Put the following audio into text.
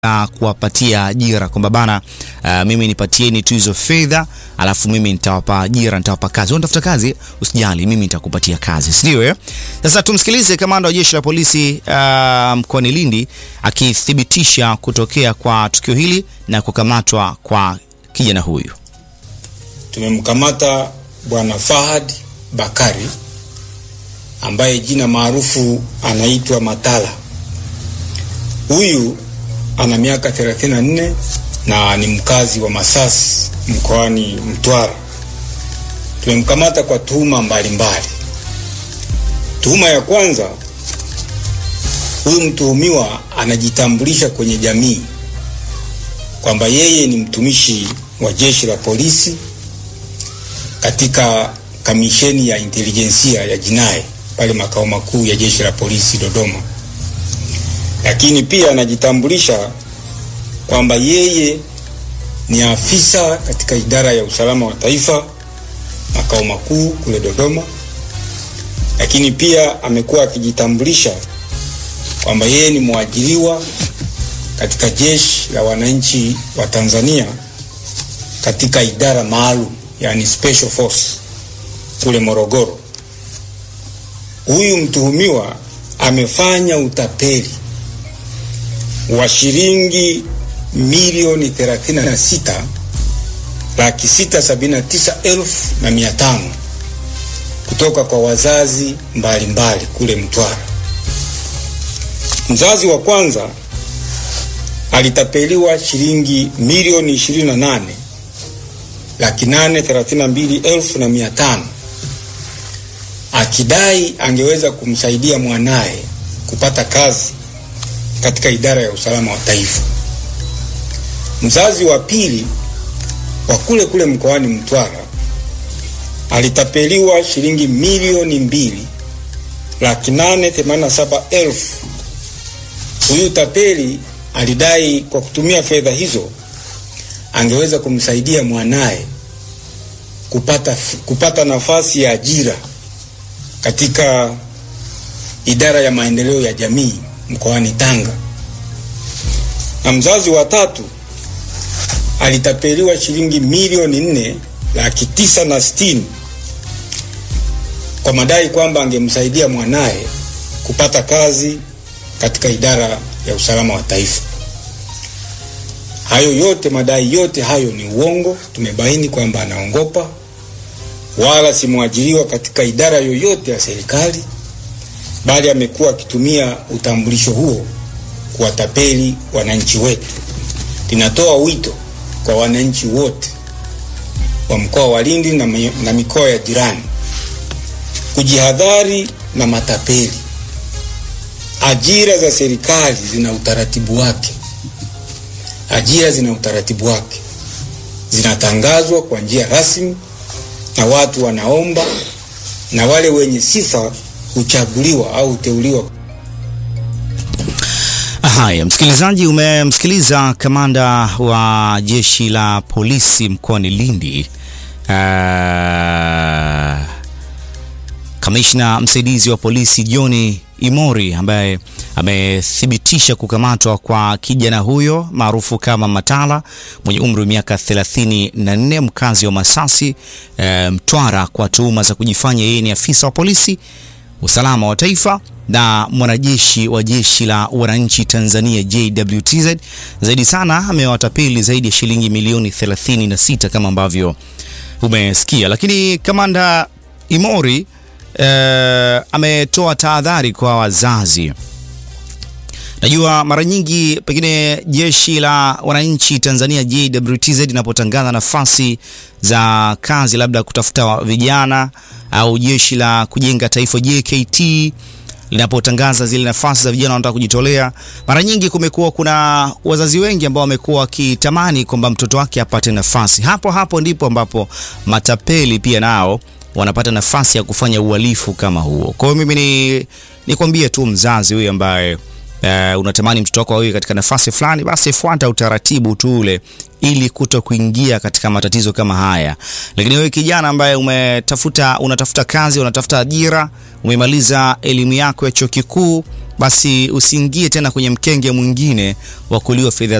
uh, kuwapatia ajira kwamba bana, uh, mimi nipatieni tu hizo fedha, alafu mimi nitawapa ajira, nitawapa kazi. Wewe unatafuta kazi, usijali, mimi nitakupatia kazi, si ndio? Eh, sasa tumsikilize kamanda wa jeshi la polisi uh, mkoani Lindi akithibitisha kutokea kwa tukio hili na kukamatwa kwa kijana huyu. Tumemkamata bwana Fahad Bakari ambaye jina maarufu anaitwa Matala. Huyu ana miaka 34 na ni mkazi wa Masasi mkoani Mtwara. Tumemkamata kwa tuhuma mbalimbali. Tuhuma ya kwanza, huyu mtuhumiwa anajitambulisha kwenye jamii kwamba yeye ni mtumishi wa jeshi la polisi katika kamisheni ya intelijensia ya jinai pale makao makuu ya jeshi la polisi Dodoma, lakini pia anajitambulisha kwamba yeye ni afisa katika idara ya usalama wa taifa makao makuu kule Dodoma, lakini pia amekuwa akijitambulisha kwamba yeye ni mwajiriwa katika jeshi la wananchi wa Tanzania katika idara maalum, yani special force kule Morogoro. Huyu mtuhumiwa amefanya utapeli wa shilingi milioni 36 laki sita sabini na tisa elfu na mia tano kutoka kwa wazazi mbalimbali mbali kule Mtwara. Mzazi wa kwanza alitapeliwa shilingi milioni 28 laki nane thelathini na mbili elfu na mia tano akidai angeweza kumsaidia mwanaye kupata kazi katika idara ya usalama wa taifa. Mzazi wa pili wa kule kule mkoani Mtwara alitapeliwa shilingi milioni mbili laki nane themanini na saba elfu. Huyu tapeli alidai kwa kutumia fedha hizo angeweza kumsaidia mwanaye kupata, kupata nafasi ya ajira katika idara ya maendeleo ya jamii mkoani Tanga. Na mzazi wa tatu alitapeliwa shilingi milioni nne laki tisa na sitini kwa madai kwamba angemsaidia mwanaye kupata kazi katika idara ya usalama wa taifa. Hayo yote, madai yote hayo ni uongo. Tumebaini kwamba anaongopa, wala si mwajiriwa katika idara yoyote ya serikali, bali amekuwa akitumia utambulisho huo kuwatapeli wananchi wetu. Linatoa wito kwa wananchi wote wa mkoa wa Lindi na, na mikoa ya jirani kujihadhari na matapeli. Ajira za serikali zina utaratibu wake, ajira zina utaratibu wake, zinatangazwa kwa njia rasmi na watu wanaomba, na wale wenye sifa huchaguliwa au huteuliwa. Haya, msikilizaji, umemsikiliza kamanda wa jeshi la polisi mkoani Lindi, uh, kamishna msaidizi wa polisi John Imori ambaye amethibitisha kukamatwa kwa kijana huyo maarufu kama Matala mwenye umri wa miaka 34 mkazi wa Masasi e, Mtwara kwa tuhuma za kujifanya yeye ni afisa wa polisi usalama wa taifa na mwanajeshi wa jeshi la wananchi Tanzania JWTZ. Zaidi sana amewatapeli zaidi ya shilingi milioni 36 kama ambavyo umesikia, lakini kamanda Imori Uh, ametoa tahadhari kwa wazazi. Najua mara nyingi pengine jeshi la wananchi Tanzania JWTZ linapotangaza nafasi za kazi, labda kutafuta vijana au jeshi la kujenga taifa JKT linapotangaza zile nafasi za vijana wanataka kujitolea, mara nyingi kumekuwa kuna wazazi wengi ambao wamekuwa wakitamani kwamba mtoto wake apate nafasi. Hapo hapo ndipo ambapo matapeli pia nao wanapata nafasi ya kufanya uhalifu kama huo. Kwa hiyo mimi ni nikwambie tu mzazi huyu ambaye uh, unatamani mtoto wako awe katika nafasi fulani, basi fuata utaratibu tu ule ili kuto kuingia katika matatizo kama haya. Lakini wewe kijana ambaye umetafuta unatafuta kazi, unatafuta ajira, umemaliza elimu yako ya chuo kikuu, basi usiingie tena kwenye mkenge mwingine wa kuliwa fedha